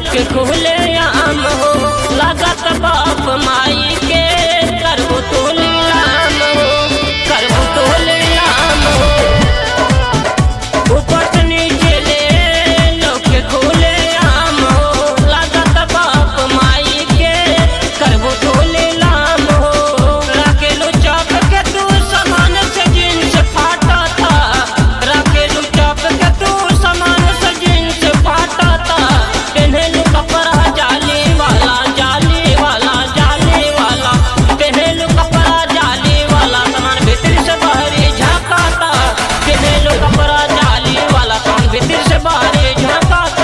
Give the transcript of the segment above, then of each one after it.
के खुले आम हो लागत बाप माई के करबो तो लीलाम हो करबो तो लीलाम हो ऊपर से नीचे ले लोग के खुले आम हो लागत बाप माई के करबो तो लीलाम हो राखेलू चौक के तू सामान से जींस फाटा था राखेलू चौक के तू सामान से जींस फाटा था पहनेलू कपड़ा जाली वाला जाली वाला जाली वाला पहनेलू कपड़ा जाली वाला सामान भीतर से बाहरी झांकाता पहनेलू कपड़ा जाली वाला सामान भीतर से बाहरी झांकाता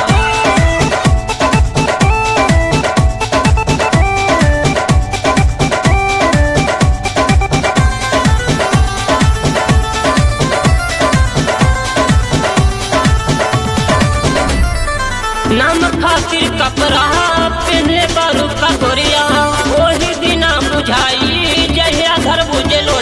नाम खातिर कपड़ा पहनले बारू का गोरिया ओही दिना बुझाई जहिया घर बुझलो